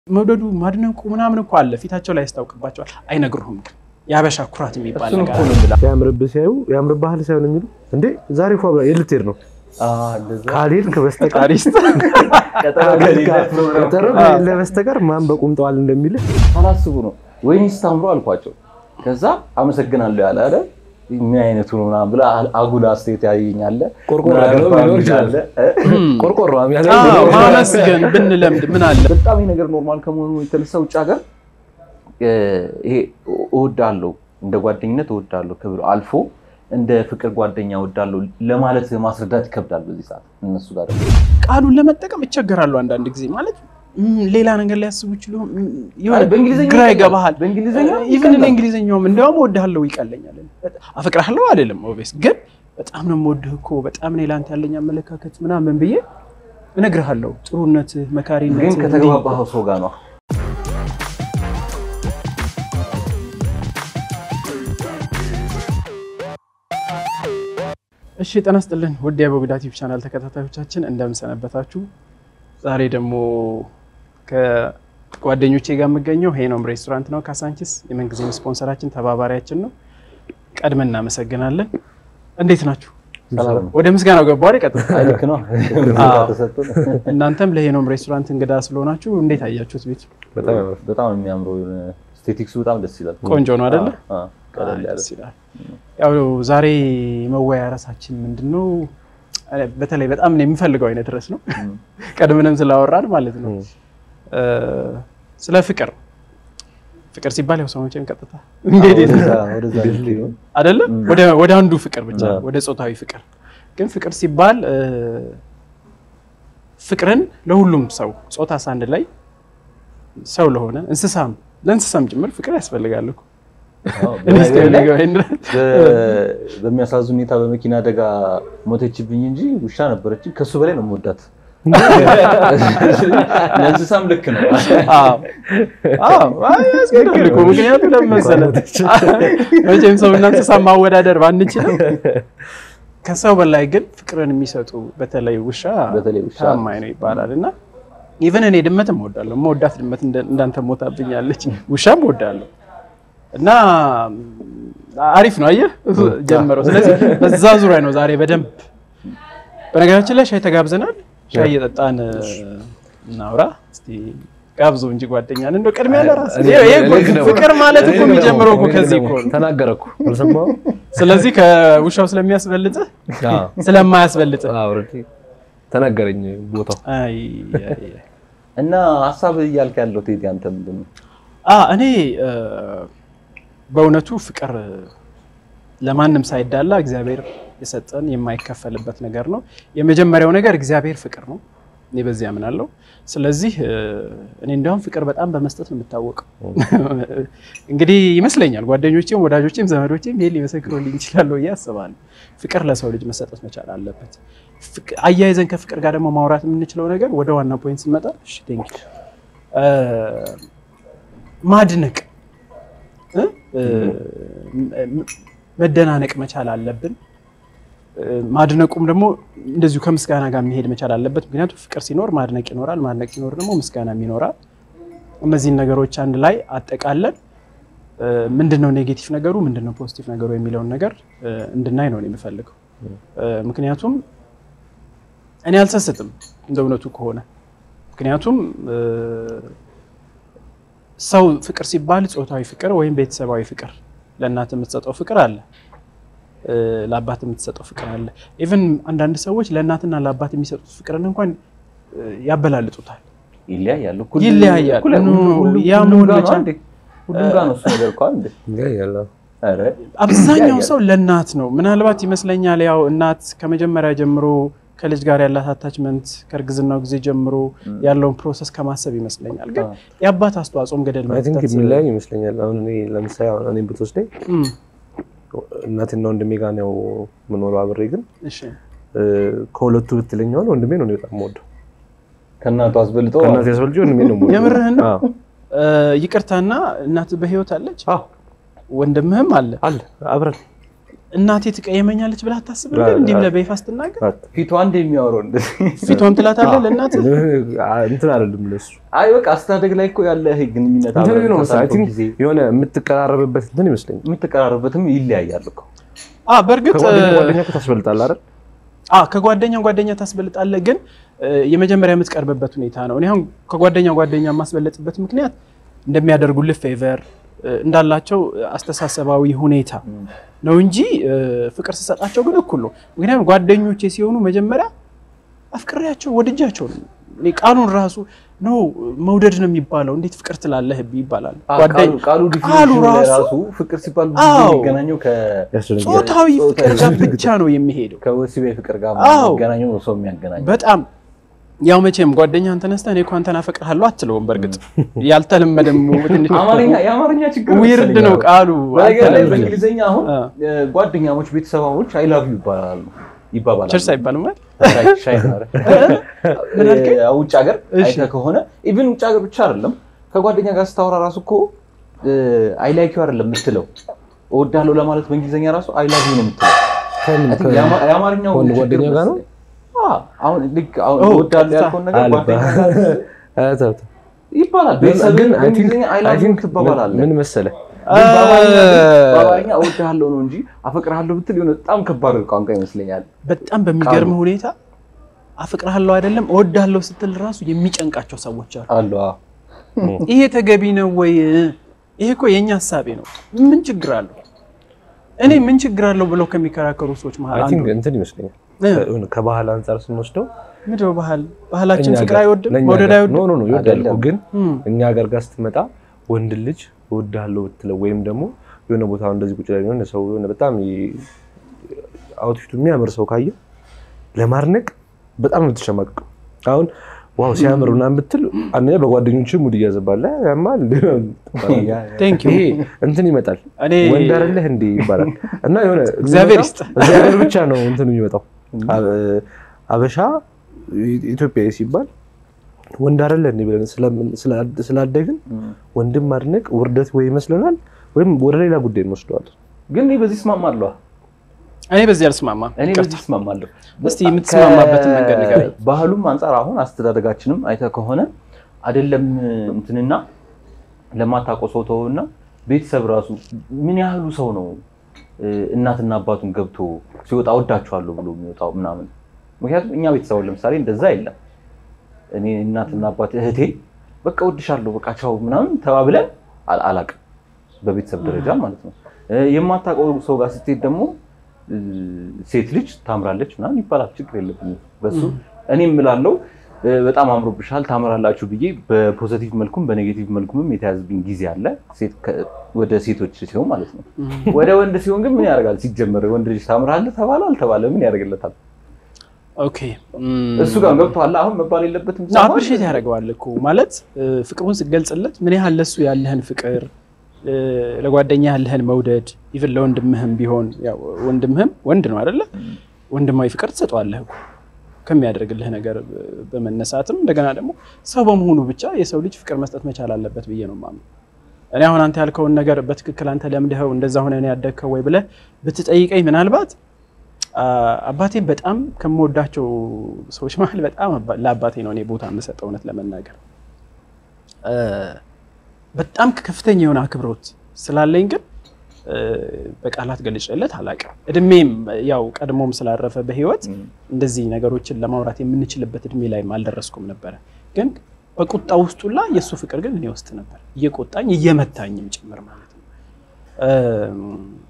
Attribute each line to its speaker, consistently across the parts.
Speaker 1: መውደዱ ማድነቁ ምናምን እኮ አለ ፊታቸው ላይ ያስታውቅባቸዋል። አይነግሩህም ግን የአበሻ ኩራት የሚባል ነገር አለ።
Speaker 2: ሲያምርብህ ሲያዩ ያምርብሃል ሳይሆን የሚሉ እንዴ ዛሬ እኮ የት ልትሄድ ነው ካልሄድክ በስተቀር ቀጠሮ ከሌለ በስተቀር ማን በቁምጠዋል እንደሚልህ
Speaker 3: ሳላስቡ ነው ወይኔ ስታምሩ አልኳቸው። ከዛ አመሰግናለሁ ያለ አለ ምን አይነቱ ነው ምናምን ብላ አጉል አስተያየት ያየኛለ
Speaker 2: ቆርቆሮ ያለው ሊኖር ይችላል። ቆርቆሮ ያለ
Speaker 1: አዎ፣ ማመስገን ብንለምድ ምን አለ
Speaker 3: በጣም ይህ ነገር ኖርማል ከመሆኑ የተነሳ ውጭ ሀገር ይሄ እወዳለሁ እንደ ጓደኝነት እወዳለሁ ክብር አልፎ እንደ ፍቅር ጓደኛ እወዳለሁ ለማለት ማስረዳት ይከብዳል። በዚህ ሰዓት እነሱ ጋር ደግሞ
Speaker 1: ቃሉን ለመጠቀም ይቸገራሉ አንዳንድ ጊዜ ማለት ም፣ ሌላ ነገር ሊያስቡ ይችሉ ም፣ የሆነ
Speaker 3: አይ፣ በእንግሊዝኛ
Speaker 1: ግራ
Speaker 3: ይቀላል።
Speaker 1: ይገባሃል።
Speaker 3: በእንግሊዝኛ
Speaker 1: ኢቭን እኔ እንግሊዝኛውም እንዲያውም እወድሃለሁ ይቀለኛል። አፈቅርሃለሁ አይደለም ኦብቪየስ፣ ግን በጣም ነው የምወድህ እኮ በጣም እኔ ለአንተ ያለኝ አመለካከት ምናምን ብዬ እነግርሃለሁ። ጥሩነትህ፣ መካሪነትህ
Speaker 3: ግን
Speaker 1: እንዲህ
Speaker 3: ከተግባባኸው ሰው ጋር ነው
Speaker 1: እሺ ጤና ይስጥልን ውድ የቦቢዳ ቲዩብ ቻናል ተከታታዮቻችን እንደምን ሰነበታችሁ? ዛሬ ደግሞ ከጓደኞቼ ጋር የምገኘው ሄኖም ሬስቶራንት ነው ካሳንቺስ። የምንጊዜም ስፖንሰራችን ተባባሪያችን ነው። ቀድመን እናመሰግናለን። እንዴት ናችሁ?
Speaker 3: ሰላም ነው።
Speaker 1: ወደ ምስጋናው ገባ አይደል? ቀጥታ
Speaker 3: አይ፣ ልክ ነው
Speaker 1: አዎ።
Speaker 3: ተሰጥቶን
Speaker 1: እናንተም ለሄኖም ሬስቶራንት እንግዳ ስለሆናችሁ እንዴት አያችሁት? ቤቱ
Speaker 2: በጣም ያምራል።
Speaker 3: በጣም ነው የሚያምረው ስቴቲክሱ በጣም ደስ ይላል።
Speaker 1: ቆንጆ ነው አይደለ?
Speaker 3: አዎ፣ አዎ፣ ቀለል ያለ
Speaker 1: ደስ ይላል። ያው ዛሬ መወያ ራሳችን ምንድን ነው? በተለይ በጣም ነው የሚፈልገው አይነት ርዕስ ነው።
Speaker 3: እም።
Speaker 1: ቀድመንም ስላወራን ማለት ነው እ፣ ስለ ፍቅር ፍቅር ሲባል ያው ሰዎችን ቀጥታ እንዴት
Speaker 3: ወደዛ ወደዛ ልትሄድ ነው።
Speaker 1: አይደለም ወደ ወደ አንዱ ፍቅር ብቻ
Speaker 3: አዎ።
Speaker 1: ወደ ጾታዊ ፍቅር ግን ፍቅር ሲባል እ፣ ፍቅርን ለሁሉም ሰው ጾታ ሳንድ ላይ ሰው ለሆነ እንስሳም ለእንስሳም ጭምር ፍቅር ያስፈልጋል እኮ
Speaker 3: አዎ፣
Speaker 1: እኔ እስከሚገባኝ ድረስ
Speaker 3: በ- በሚያሳዝን ሁኔታ በመኪና አደጋ ሞተችብኝ እንጂ ውሻ ነበረችኝ። ከሱ በላይ ነው የምወዳት። ለእንስሳም ልክ ነው።
Speaker 1: አዎ አዎ፣ አይ ያስገድዳል እኮ ምክንያቱም ለምን መሰለህ መቼም ሰውና እንስሳ ማወዳደር ባንችልም ከሰው በላይ ግን ፍቅርን የሚሰጡ በተለይ ውሻ
Speaker 3: በተለይ ውሻ
Speaker 1: ታማኝ ነው ይባላል እና ኢቨን እኔ ድመትም እወዳለሁ። መወዳት ድመት እንደ- እንዳንተ ሞታብኛለች። ውሻም እወዳለሁ እና አሪፍ ነው። አየህ ጀመረው። ስለዚህ በዛ ዙሪያ ነው ዛሬ በደንብ በነገራችን ላይ ሻይ ተጋብዘናል። ሻይ እየጠጣን እናውራ እስቲ ጋብዞ እንጂ ጓደኛን እንደው ቅድሚያ ለራስ
Speaker 2: እኔ-
Speaker 1: ይሄ እኮ
Speaker 2: እኔ ደግሞ-
Speaker 1: ፍቅር ማለት እኮ
Speaker 2: እኔ ደግሞ-
Speaker 1: የሚጀምረው እኮ
Speaker 2: እኔ
Speaker 1: ከዚህ
Speaker 2: ደግሞ
Speaker 1: እኮ ነው።
Speaker 2: ተናገረ እኮ አልሰማሁም?
Speaker 1: ስለዚህ ከውሻው ስለሚያስበልጥህ
Speaker 2: አዎ፣
Speaker 1: ስለማያስበልጥህ
Speaker 2: አዎ፣ ኦልሬዲ ተናገረኝ ቦታው
Speaker 1: አይ አይ አይ
Speaker 3: እና ሀሳብ እያልክ ያለው ቴዲ አንተ ምንድን ነው?
Speaker 1: አ እኔ እ፣ በእውነቱ ፍቅር ለማንም ሳይዳላ እግዚአብሔር የሰጠን የማይከፈልበት ነገር ነው። የመጀመሪያው ነገር እግዚአብሔር ፍቅር ነው። እኔ በዚህ አምናለሁ። ስለዚህ እ፣ እኔ እንዲያውም ፍቅር በጣም በመስጠት ነው የምታወቀው። እንግዲህ ይመስለኛል ጓደኞቼም ወዳጆቼም ዘመዶቼም ይሄን ሊመሰክሩልኝ ይችላሉ ብዬ አስባለሁ። ፍቅር ለሰው ልጅ መሰጠት መቻል አለበት። ፍቅ- አያይዘን ከፍቅር ጋር ደግሞ ማውራት የምንችለው ነገር ወደ ዋና ፖይንት ስንመጣ እሺ ቴንክ ዩ ማድነቅ እ? እ፣ ም- መደናነቅ መቻል አለብን። እ፣ ማድነቁም ደግሞ እንደዚሁ ከምስጋና ጋር መሄድ መቻል አለበት። ምክንያቱም ፍቅር ሲኖር ማድነቅ ይኖራል፣ ማድነቅ ሲኖር ደግሞ ምስጋናም ይኖራል። እነዚህን ነገሮች አንድ ላይ አጠቃለን እ፣ ምንድነው ኔጌቲቭ ነገሩ ምንድነው ፖዚቲቭ ነገሩ የሚለውን ነገር እ፣ እንድናይ ነው እኔ የምፈልገው። እ፣ ምክንያቱም እኔ አልሰስትም እንደ እውነቱ ከሆነ ምክንያቱም እ፣ ሰው ፍቅር ሲባል ጾታዊ ፍቅር ወይም ቤተሰባዊ ፍቅር ለእናት የምትሰጠው ፍቅር አለ፣ እ፣ ለአባት የምትሰጠው ፍቅር አለ። ኢቭን አንዳንድ ሰዎች ለእናትና ለአባት የሚሰጡት ፍቅርን እንኳን እ፣ ያበላልጡታል።
Speaker 3: ይለያያሉ።
Speaker 1: ይለያያል።
Speaker 3: እኩል-
Speaker 1: ኑ፣
Speaker 3: ሁሉም-
Speaker 1: ያ
Speaker 3: ሁሉም
Speaker 1: መሆን
Speaker 3: ጋር ነው
Speaker 1: መቻል-
Speaker 3: እንዴ? ሁሉም ጋር ነው እሱ ነገር እኮ አንዴ።
Speaker 2: ይለያያል።
Speaker 3: ኧረ
Speaker 1: አብዛኛው
Speaker 3: ይለያያል።
Speaker 1: ሰው ለእናት ነው። ምናልባት ይመስለኛል ያው እናት ከመጀመሪያ ጀምሮ ከልጅ ጋር ያላት አታችመንት ከእርግዝናው ጊዜ ጀምሮ ያለውን ፕሮሰስ ከማሰብ ይመስለኛል። ግን
Speaker 3: አዎ።
Speaker 1: የአባት አስተዋጽኦም ገደል
Speaker 2: አይ ቲንክ
Speaker 1: መክተት
Speaker 2: የሚለያይ ይመስለኛል። አሁን እኔ ለምሳሌ አሁን እኔን ብትወስደኝ
Speaker 1: እም፣
Speaker 2: እናትና ወንድሜ ጋር ነው የምኖረው አብሬ። ግን
Speaker 1: እሺ
Speaker 2: እ፣ ከሁለቱ ብትለኛውን ወንድሜ ነው እኔ በጣም የምወደው።
Speaker 3: ከእናቱ አስበልጦ
Speaker 2: ከእናቴ ያስበልጬ ወንድሜ ነው የምወደው።
Speaker 1: የምርህን ነው?
Speaker 2: አዎ፣
Speaker 1: እ፣ ይቅርታና እናት በህይወት አለች፣
Speaker 2: አዎ፣
Speaker 1: ወንድምህም አለ።
Speaker 2: አለ አብረን
Speaker 1: እናቴ ትቀየመኛለች ብላ አታስብም? ግን እንዲህ ብለህ በይፋ ስትናገር
Speaker 3: ፊቷ አንድ የሚያወራው እንደዚህ
Speaker 1: ፊቷን ትላታለህ ለእናት
Speaker 2: እንትን አይደለም ለሱ
Speaker 3: አይ በቃ አስተዳደግ ላይ እኮ ያለ ይሄ ግንኙነት
Speaker 2: እንትን
Speaker 3: አብረን
Speaker 2: ነው መሰለኝ አይ
Speaker 3: ካሳለፈው
Speaker 2: ቲንክ
Speaker 3: ጊዜ
Speaker 2: የሆነ የምትቀራረብበት እንትን ይመስለኛል።
Speaker 3: የምትቀራረበትም ይለያያል እኮ
Speaker 1: አ በእርግጥ
Speaker 2: ከጓደኛ ጓደኛ እኮ ታስበልጣለህ አይደል?
Speaker 1: አ ከጓደኛ ጓደኛ ታስበልጣለህ፣ ግን እ፣ የመጀመሪያ የምትቀርብበት ሁኔታ ነው። እኔ አሁን ከጓደኛ ጓደኛ የማስበለጥበት ምክንያት እንደሚያደርጉልህ ፌቨር እንዳላቸው አስተሳሰባዊ ሁኔታ ነው እንጂ እ፣ ፍቅር ስሰጣቸው ግን እኩል ነው። ምክንያቱም ጓደኞቼ ሲሆኑ መጀመሪያ አፍቅሬያቸው ወድጃቸው ነው። እኔ ቃሉን ራሱ ነው መውደድ ነው የሚባለው። እንዴት ፍቅር ትላለህ ይባላል።
Speaker 3: አ፣
Speaker 1: ጓደኝ-
Speaker 3: ቃሉ- ቃሉ
Speaker 1: ቃሉ
Speaker 3: ዲፊኒሽኑ ላይ
Speaker 1: ራሱ
Speaker 3: ራሱ ፍቅር ሲባል ብዙ ጊዜ
Speaker 1: አዎ።
Speaker 3: የሚገናኘው ከ
Speaker 2: ያስደነግጣል።
Speaker 1: ጾታዊ ፍቅር ጋር
Speaker 3: ጾታዊ
Speaker 1: ብቻ ነው የሚሄደው።
Speaker 3: ከወሲባዊ ፍቅር ጋር
Speaker 1: አዎ።
Speaker 3: የሚገናኘው ነው ሰው የሚያገናኘው
Speaker 1: በጣም ያው መቼም ጓደኛህን ተነስተህ እኔ እኮ አንተን አፈቅርሃለሁ አትለውም። በርግጥ ያልተለመደም ትንሽ
Speaker 3: አማርኛ የአማርኛ ችግር
Speaker 1: ዊርድ
Speaker 3: መሰለኝ
Speaker 1: ነው
Speaker 3: አሁን።
Speaker 1: ቃሉ።
Speaker 3: በነገር ላይ
Speaker 1: አልተለመደም።
Speaker 3: በእንግሊዝኛ አሁን
Speaker 1: አ።
Speaker 3: እ፣ ጓደኛሞች ቤተሰባሞች አይ ላቭ ዩ ይባላሉ ይባባላሉ
Speaker 1: ቸርስ አይባልም አይደል?
Speaker 3: ሻይ- ሻይ ነው አይደል?
Speaker 1: ምን አልከኝ?
Speaker 3: እ፣ ውጭ ሀገር
Speaker 1: እሺ።
Speaker 3: አይተህ ከሆነ ኢቭን ውጭ ሀገር ብቻ አይደለም ከጓደኛ ጋር ስታወራ ራሱ እኮ አይ ላይክ ዩ አይደለም የምትለው እወዳለሁ ለማለት በእንግሊዝኛ ራሱ አይ ላቭ ዩ ነው የምትለው
Speaker 2: ከምን
Speaker 3: I think የአማ- የአማርኛው
Speaker 2: ከወንድ
Speaker 3: ችግር
Speaker 2: ጓደኛ ጋር ነው?
Speaker 3: መሰለኝ። አዎ፣ አሁን ልክ አሁን
Speaker 1: ኦ፣
Speaker 3: እወዳለሁ
Speaker 1: ቀጥታ።
Speaker 3: ያልከውን ነገር
Speaker 2: አልባ-
Speaker 3: ጓደኛ ጋር
Speaker 2: አ፣ ተው፣ ተው።
Speaker 3: ይባላል።
Speaker 2: ግን
Speaker 3: ቤተሰብ
Speaker 2: ግን I think-
Speaker 3: በእንግሊዝኛ አይ
Speaker 2: I
Speaker 3: ላቭ ዩ
Speaker 2: think
Speaker 3: ትባባላለህ።
Speaker 2: ምን መሰለህ
Speaker 3: ግን በአማርኛ ግን- በአማርኛ እወድሃለሁ ነው እንጂ አፈቅርሃለሁ ብትል የሆነ በጣም ከባድ ቋንቋ ይመስለኛል።
Speaker 1: በጣም በሚገርም ሁኔታ አፈቅርሃለሁ አይደለም እወዳለሁ ስትል ራሱ የሚጨንቃቸው ሰዎች አሉ።
Speaker 3: አሉ
Speaker 1: ይሄ ተገቢ ነው ወይ? ይሄ እኮ የእኛ ሀሳቤ ነው። ምን ችግር አለው? እኔ ምን ችግር አለው ብለው ከሚከራከሩ ሰዎች መሀል
Speaker 2: አይ
Speaker 1: አንዱ
Speaker 2: ቲንክ እንትን ይመስለኛል
Speaker 1: እ፣
Speaker 2: ከሆነ ከባህል አንጻር ስንወስደው
Speaker 1: ምንድን ነው ባህል ባህላችን
Speaker 2: እኛ
Speaker 1: ፍቅር
Speaker 2: ጋር-
Speaker 1: አይወድም
Speaker 2: ለእኛ
Speaker 1: መውደድ
Speaker 2: ጋር-
Speaker 1: አይወድም።
Speaker 2: ኖ ኖ ኖ ይወዳል እኮ
Speaker 3: አይደለም።
Speaker 2: ግን
Speaker 1: እም፣
Speaker 2: እኛ ሀገር ጋር ስትመጣ ወንድ ልጅ እወድሃለሁ ብትለው ወይም ደግሞ የሆነ ቦታ እንደዚህ ቁጭ ላይ የሆነ ሰው የሆነ በጣም አውትፊቱ የሚያምር ሰው ካየ ለማድነቅ በጣም ነው የምትሸማቀቀው። አሁን ዋው ሲያምር ምናምን ብትል አንደኛ በጓደኞች ሙድ እያዘባለ ያማል
Speaker 1: ቴንክ ዩ
Speaker 2: ይሄ እንትን ይመጣል
Speaker 1: እኔ
Speaker 2: ወንድ አይደለህ እንዴ ይባላል እና የሆነ
Speaker 1: እግዚአብሔር
Speaker 2: የሚመጣው
Speaker 1: ይስጥ።
Speaker 2: እግዚአብሔር ብቻ ነው እንትን የሚመጣው አበሻ ኢትዮጵያዊ ሲባል ወንድ አይደለ እንዴ ብለን ስለምን- ስላ- ስላደግን ወንድም ማድነቅ ውርደት ወይ ይመስለናል ወይም ወደ ሌላ ጉዳይ እንወስደዋለን።
Speaker 3: ግን እኔ በዚህ እስማማለሁ።
Speaker 1: እኔ በዚህ አልስማማም።
Speaker 3: እኔ
Speaker 1: ይቅርታ።
Speaker 3: በዚህ እስማማለሁ።
Speaker 1: እስቲ የምትስማማበትን መንገድ ንገረኝ።
Speaker 3: ባህሉም አንጻር አሁን አስተዳደጋችንም አይተህ ከሆነ አይደለም እንትንና ለማታውቀው ሰው ተውና ቤተሰብ ራሱ ምን ያህሉ ሰው ነው እ፣ እናትና አባቱን ገብቶ ሲወጣ ወዳችኋለሁ ብሎ የሚወጣው ምናምን። ምክንያቱም እኛ ቤተሰቡን ለምሳሌ እንደዛ የለም። እኔ እናትና አባት እህቴ በቃ ወድሻለሁ በቃ ቻው ምናምን ተባብለን አል- አላቅም በቤተሰብ ደረጃ ማለት ነው። እ፣ የማታውቀው ሰው ጋር ስትሄድ ደግሞ እ፣ ሴት ልጅ ታምራለች ምናምን ይባላል። ችግር የለብኝም በሱ እኔ የምላለው እ፣ በጣም አምሮብሻል ታምራላችሁ ብዬ በፖዘቲቭ መልኩም በኔጌቲቭ መልኩም የተያዝብኝ ጊዜ አለ። ሴት ከ- ወደ ሴቶች ሲሆን ማለት ነው። ወደ ወንድ ሲሆን ግን ምን ያደርጋል? ሲጀመር ወንድ ልጅ ታምራለህ ተባለ አልተባለ ምን ያደርግለታል?
Speaker 1: ኦኬ
Speaker 3: እሱ ጋር ገብቶሃል። አሁን መባል የለበትም ብቻ ማለት
Speaker 1: አፕሪሼት ያደርገዋል እኮ ማለት እ፣ ፍቅሩን ስትገልጽለት ምን ያህል ለሱ ያለህን ፍቅር እ፣ ለጓደኛ ያለህን መውደድ ኢቭን ለወንድምህም ቢሆን ያው ወንድምህም ወንድ ነው አይደለ? ወንድማዊ ፍቅር ትሰጠዋለህ እኮ ከሚያደርግልህ ነገር እ፣ በመነሳትም እንደገና ደግሞ ሰው በመሆኑ ብቻ የሰው ልጅ ፍቅር መስጠት መቻል አለበት ብዬ ነው የማምነው። እኔ አሁን አንተ ያልከውን ነገር በትክክል አንተ ለምደኸው እንደዛ ሆነ ነው ያደግከው ወይ ብለህ ብትጠይቀኝ ምናልባት አ፣ አባቴን በጣም ከምወዳቸው ሰዎች መሀል በጣም አባ- ለአባቴ ነው እኔ ቦታ የምሰጠው እውነት ለመናገር እ፣ በጣም ከፍተኛ የሆነ አክብሮት ስላለኝ ግን እ፣ በቃላት ገልጬለት አላውቅም። እድሜም ያው ቀድሞም ስላረፈ በህይወት እንደዚህ ነገሮችን ለማውራት የምንችልበት እድሜ ላይም አልደረስኩም ነበረ። ግን በቁጣ ውስጡላ የእሱ ፍቅር ግን እኔ ውስጥ ነበር፣ እየቆጣኝ እየመታኝም ጭምር ማለት ነው። እም፣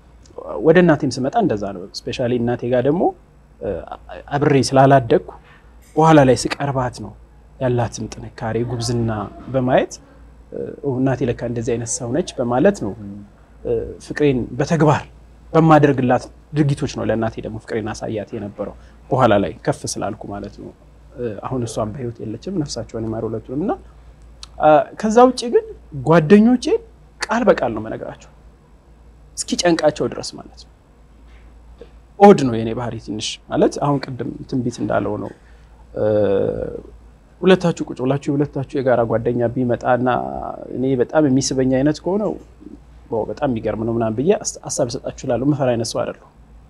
Speaker 1: ወደ እናቴም ስመጣ እንደዛ ነው። ስፔሻሊ እናቴ ጋር ደግሞ እ፣ አብሬ ስላላደግኩ በኋላ ላይ ስቀርባት ነው ያላትን ጥንካሬ ጉብዝና በማየት እ፣ ኦ፣ እናቴ ለካ እንደዚህ አይነት ሰው ነች በማለት ነው እ፣ ፍቅሬን በተግባር በማደርግላት ድርጊቶች ነው ለእናቴ ደግሞ ፍቅሬን አሳያት የነበረው በኋላ ላይ ከፍ ስላልኩ ማለት ነው። እ፣ አሁን እሷም በህይወት የለችም፣ ነፍሳቸውን ይማር ሁለቱንም እና አ፣ ከዛ ውጭ ግን ጓደኞቼን ቃል በቃል ነው መነግራቸው እስኪ ጨንቃቸው ድረስ ማለት ነው። ኦድ ነው የኔ ባህሪ ትንሽ ማለት አሁን ቅድም ትንቢት እንዳለው ነው እ፣ ሁለታችሁ ቁጭ ብላችሁ የሁለታችሁ የጋራ ጓደኛ ቢመጣና እኔ በጣም የሚስበኝ አይነት ከሆነው ዋው በጣም የሚገርም ነው ምናምን ብዬ አስ- ሀሳብ ልሰጣችሁ እላለሁ። መፈራ አይነት ሰው አይደለሁ።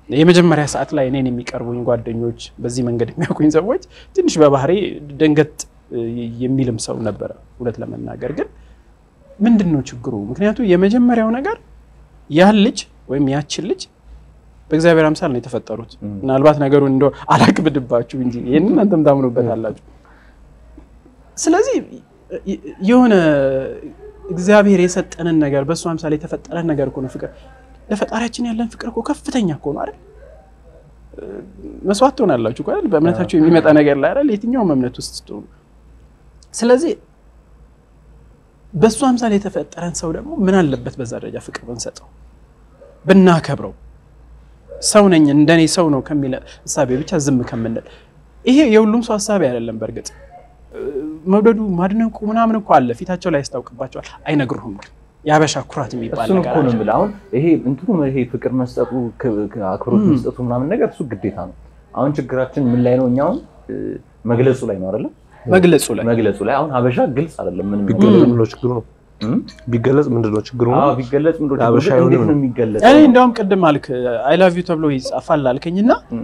Speaker 1: የመጀመሪያ ሰዓት ላይ እኔን የሚቀርቡኝ ጓደኞች፣ በዚህ መንገድ የሚያውቁኝ ሰዎች ትንሽ በባህሪ ደንገጥ የሚልም ሰው ነበረ። እውነት ለመናገር ግን ምንድን ነው ችግሩ? ምክንያቱ የመጀመሪያው ነገር ያን ልጅ ወይም ያችን ልጅ በእግዚአብሔር አምሳል ነው የተፈጠሩት። ምናልባት ነገሩን እንደ አላክብድባችሁ እንጂ ይህን እናንተም ታምኑበት አላችሁ። ስለዚህ የሆነ እግዚአብሔር የሰጠንን ነገር በእሱ አምሳል የተፈጠረን ነገር እኮ ነው ፍቅር። ለፈጣሪያችን ያለን ፍቅር እኮ ከፍተኛ እኮ ነው አይደል? መስዋዕት ትሆናላችሁ እኮ አይደል? በእምነታችሁ የሚመጣ ነገር ላይ አይደል? የትኛውም እምነት ውስጥ ስትሆኑ። ስለዚህ በእሱ አምሳል የተፈጠረን ሰው ደግሞ ምን አለበት በዛ ደረጃ ፍቅር ብንሰጠው ብናከብረው ሰው ነኝ እንደኔ ሰው ነው ከሚል እሳቤ ብቻ ዝም ከምንል። ይሄ የሁሉም ሰው ሀሳቤ አይደለም። በእርግጥ መውደዱ ማድነቁ ምናምን እኮ አለ፣ ፊታቸው ላይ ያስታውቅባቸዋል፣ አይነግሩህም። ግን የሀበሻ ኩራት የሚባል
Speaker 3: እሱን
Speaker 1: ነገር
Speaker 3: እኮ ነው
Speaker 1: አለ።
Speaker 3: የምልህ። አሁን ይሄ እንትኑ ይሄ ፍቅር መስጠቱ ክ- አክብሮት መስጠቱ ምናምን ነገር እሱ ግዴታ ነው። አሁን ችግራችን ምን ላይ ነው? እኛ አሁን እ፣ መግለጹ ላይ ነው አይደለም?
Speaker 1: መግለጹ ላይ
Speaker 3: መግለጹ ላይ አሁን ሀበሻ ግልጽ አይደለም። ምንም
Speaker 2: ቢገለጽ ምንድን ነው ችግሩ ነው?
Speaker 3: እም?
Speaker 2: ቢገለጽ ምንድን ነው ችግሩ ነው?
Speaker 3: አዎ ቢገለጽ ምንድን ነው ችግሩ?
Speaker 2: ሀበሻ
Speaker 3: ግን እንዴት
Speaker 2: አይሆንም
Speaker 3: ነው
Speaker 2: ነው።
Speaker 3: የሚገለጽ?
Speaker 1: እኔ እንዲያውም ቅድም አልክ አይ ላቭ ዩ ተብሎ ይጻፋል አልከኝና
Speaker 3: እም።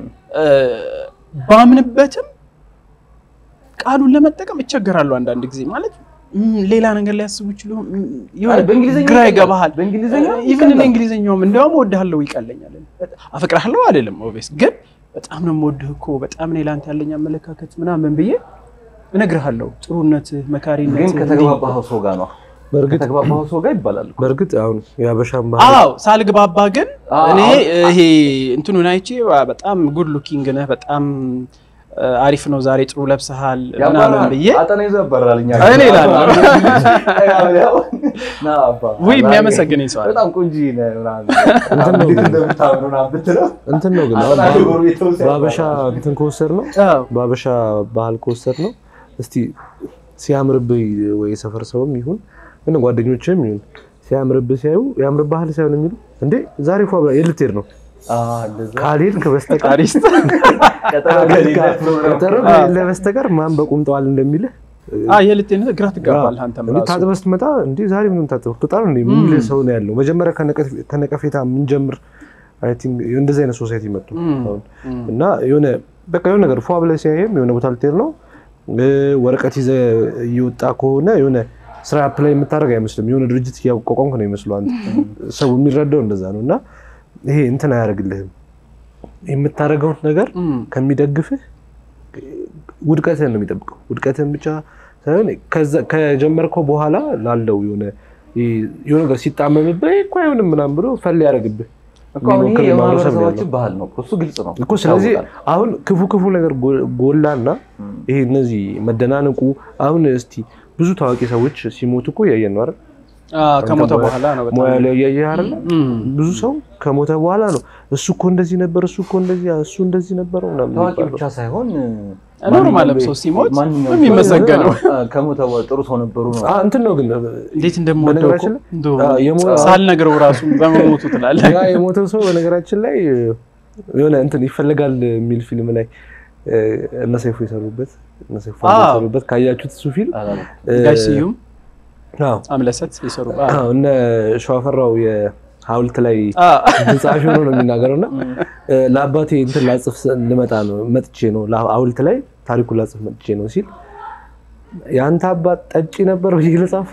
Speaker 1: ባምንበትም ቃሉን ለመጠቀም እቸገራለሁ አንዳንድ ጊዜ ማለት እም፣ ሌላ ነገር ሊያስቡ ይችሉ እም፣ የሆነ
Speaker 3: አይ፣ በእንግሊዝኛ
Speaker 1: ግራ
Speaker 3: ይቀላል።
Speaker 1: ይገባሃል።
Speaker 3: በእንግሊዝኛ
Speaker 1: ኢቭን
Speaker 3: ይቀላል።
Speaker 1: እንግሊዝኛውም እንዲያውም እወድሃለሁ ይቀለኛል። አፈቅርሃለሁ አይደለም ኦቤስ ግን በጣም ነው የምወድህ እኮ በጣም እኔ ለአንተ ያለኝ አመለካከት ምናምን ብዬ እነግርሃለሁ። ጥሩነትህ፣ መካሪነት
Speaker 3: ግን ከተግባባኸው ሰው ጋር ነው።
Speaker 2: በእርግጥ
Speaker 3: ከተግባባኸው ሰው ጋር ይባላል እኮ።
Speaker 2: በእርግጥ አሁን የሀበሻን ባህል
Speaker 1: አዎ ሳልግባባ ግን
Speaker 3: አዎ፣
Speaker 1: እኔ
Speaker 3: አዎ።
Speaker 1: ይሄ እንትኑን አይቼ ዋ፣ በጣም ጉድ ሉኪንግ ነህ፣ በጣም አ፣ አሪፍ ነው፣ ዛሬ ጥሩ ለብሰሃል ምናምን
Speaker 3: ያባራል።
Speaker 1: ብዬ
Speaker 3: አጠና ይዞ ያባራል። እኛ
Speaker 1: እኔ እላለሁ።
Speaker 3: ና አባ፣
Speaker 1: ውይ
Speaker 3: ዛሬ
Speaker 1: የሚያመሰግነኝ ሰው አለ።
Speaker 3: በጣም ቆንጆ ነህ ምናምን
Speaker 2: እንትን ነው
Speaker 3: እንዴት እንደምታምር ምናምን ብትለው
Speaker 2: እንትን ነው ግን አሁን
Speaker 3: አጠና ጎረቤት ሰው ሲያባራ።
Speaker 2: በሀበሻ እንትን ከወሰድ ነው
Speaker 1: አዎ
Speaker 2: በሀበሻ ባህል ከወሰድ ነው እስቲ ሲያምርብህ ወይ የሰፈር ሰውም ይሁን ምን ጓደኞችም ይሁን ሲያምርብህ ሲያዩ ያምርብሃል ሳይሆን የሚሉ እንዴ ዛሬ ፏ ብላ የት ልትሄድ ነው
Speaker 3: አ፣ እንደዛ
Speaker 2: ካልሄድክ በስተቀር
Speaker 1: አሪስት
Speaker 3: ቀጠሮ ከሌለ ፕሮግራም
Speaker 2: ቀጠሮ ከሌለ በስተቀር ማን በቁምጠዋል እንደሚልህ
Speaker 1: አ የልቴነት ግራ ትጋባለህ አንተም
Speaker 2: እንዴ
Speaker 1: ራሱ
Speaker 2: ታጥበህ ስትመጣ እንዴ ዛሬ ምንም ታጥበህ ትወጣ ነው እንዴ የሚል ሰው ነው ያለው። መጀመሪያ ከነቀፍ- ከነቀፌታ የምንጀምር አይ ቲንክ እንደዚህ አይነት ሶሳይቲ መጡ
Speaker 1: እም፣
Speaker 2: አሁን
Speaker 1: እም።
Speaker 2: እና የሆነ በቃ የሆነ ነገር ፏ ብለህ ሲያይም የሆነ ቦታ ልትሄድ ነው እ፣ ወረቀት ይዘህ እየወጣ ከሆነ የሆነ ስራ አፕላይ የምታደርግ አይመስልም። የሆነ ድርጅት እያቋቋምክ ነው ይመስለው አንተ። ሰው የሚረዳው እንደዛ ነው። እና ይሄ እንትን አያደርግልህም የምታደርገውን ነገር
Speaker 1: እም።
Speaker 2: ከሚደግፍህ ውድቀትህን ነው የሚጠብቀው። ውድቀትህን ብቻ ሳይሆን ከዛ- ከጀመርከው በኋላ ላለው የሆነ የሆነ ነገር ሲጣመምብህ "ይሄ እኮ አይሆንም ምናምን ብሎ ፈል ያደርግብህ
Speaker 3: እኮ አሁን ይሄ
Speaker 2: የሚሞክር ማህበረሰብ ነው
Speaker 3: የማህበረሰባችን
Speaker 2: ያለው።
Speaker 3: ባህል ነው እኮ፣ እሱ ግልጽ ነው
Speaker 2: እኮ ስለዚህ
Speaker 3: ይታወቃል።
Speaker 2: አሁን ክፉ ክፉ ነገር ጎ- ጎላና ይሄ እነዚህ መደናነቁ አሁን እስቲ ብዙ ታዋቂ ሰዎች ሲሞቱ እኮ እያየን ነው አይደል?
Speaker 1: አ፣ ከሞተ በኋላ ነው በጣም
Speaker 2: ሙያ ላይ እያየህ አይደል?
Speaker 1: እም።
Speaker 2: ብዙ ሰው ከሞተ በኋላ ነው እሱ እኮ እንደዚህ ነበር፣ እሱ እኮ እንደዚህ እሱ እንደዚህ ነበረው ምናምን
Speaker 3: ታዋቂ
Speaker 2: የሚባለው።
Speaker 3: ብቻ ሳይሆን
Speaker 1: ኖርማልም ሰው ሲሞት
Speaker 3: ማንኛውም
Speaker 1: የሚመሰገነው
Speaker 3: ሰው ከሞተ በኋላ ጥሩ ሰው ነበሩ ነው።
Speaker 2: አ፣ እንትን ነው ግን
Speaker 1: እንዴት እንደምወደው እኮ
Speaker 2: በነገራችን ላይ
Speaker 1: እንደው
Speaker 2: አ፣ የሞ-
Speaker 1: ሳልነግረው ራሱ በመሞቱ ትላለህ።
Speaker 2: ያ የሞተው ሰው በነገራችን ላይ የሆነ እንትን ይፈልጋል የሚል ፊልም ላይ እ፣ እነ ሰይፉ የሰሩበት እነ ሰይፉ
Speaker 1: አዎ።
Speaker 2: የሰሩበት ካያችሁት እሱ ፊልም
Speaker 3: አላለም።
Speaker 2: እ፣
Speaker 1: ጋሽ ስዩም
Speaker 2: አዎ
Speaker 1: አምለሰት የሰሩ
Speaker 2: አዎ፣ እነ ሸዋፈራው የሐውልት ላይ
Speaker 1: አ፣
Speaker 2: ጸሐፊ ሆኖ ነው የሚናገረው እና እ፣ ለአባቴ እንትን ላጽፍ ስ- ልመጣ ነው መጥቼ ነው ላ- ሐውልት ላይ ታሪኩን ላጽፍ መጥቼ ነው ሲል የአንተ አባት ጠጪ ነበር ብዬ ልጻፍ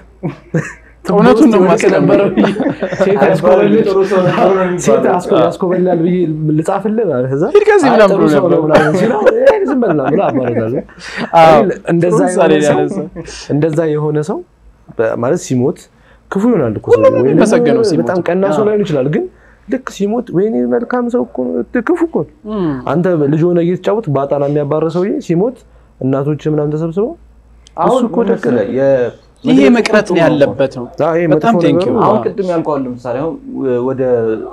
Speaker 1: እውነቱን ነው
Speaker 2: ውስጥ ይወድቅ
Speaker 1: ማስቀመጥ።
Speaker 2: ነበር ብዬ ሴት ያስኮበልል
Speaker 3: ጥሩ ሰው ነበሩ ነው
Speaker 2: ሴት
Speaker 3: የሚባለው።
Speaker 2: አስኮ- ያስኮበልላል ብዬ ልጻፍልህ ማለት ከዛ
Speaker 1: ሂድ ከዚህ
Speaker 2: አይ
Speaker 1: ምናምን
Speaker 2: ጥሩ
Speaker 1: ብሎ
Speaker 2: ሰው ነው
Speaker 1: ነበር።
Speaker 2: ምናምን ሲለው "እይ፣ ዝም በል ምናምን ብሎ አባረራለሁ።
Speaker 1: አዎ፣
Speaker 2: እኔ እንደዛ
Speaker 1: ጥሩ ምሳሌ
Speaker 2: የሆነ
Speaker 1: ነው
Speaker 2: ሰው
Speaker 1: ያነሳው።
Speaker 2: እንደዛ የሆነ ሰው በ- ማለት ሲሞት ክፉ ይሆናል እኮ
Speaker 1: ሁሉም
Speaker 2: ሰው። ወይም
Speaker 1: የሚመሰገነው ሲሞት።
Speaker 2: በጣም ቀና ሰው ላይሆን ይችላል፣ ግን ልክ ሲሞት ወይኔ መልካም ሰው እኮ ነው፣ ክፉ እኮ ነው።
Speaker 1: እም።
Speaker 2: አንተ ልጅ ሆነ እየተጫወት በአጣና የሚያባረ ሰውዬ ሲሞት እናቶች ምናምን ተሰብስበው
Speaker 3: አሁን
Speaker 2: እሱ እኮ
Speaker 3: ምን
Speaker 2: ደስ
Speaker 3: መሰለህ፣ የ-
Speaker 1: ይሄ
Speaker 3: መድረኩ
Speaker 1: መቅረት
Speaker 3: ጥሩ
Speaker 1: ነው
Speaker 3: ነው።
Speaker 1: ያለበት ነው።
Speaker 2: አዎ፣ ይሄ
Speaker 1: በጣም
Speaker 2: መጥፎ
Speaker 1: ቴንክ
Speaker 2: ነገሩ
Speaker 1: ዩ።
Speaker 3: አሁን
Speaker 1: አዎ።
Speaker 3: ቅድም ያልከዋል ለምሳሌ አሁን ወደ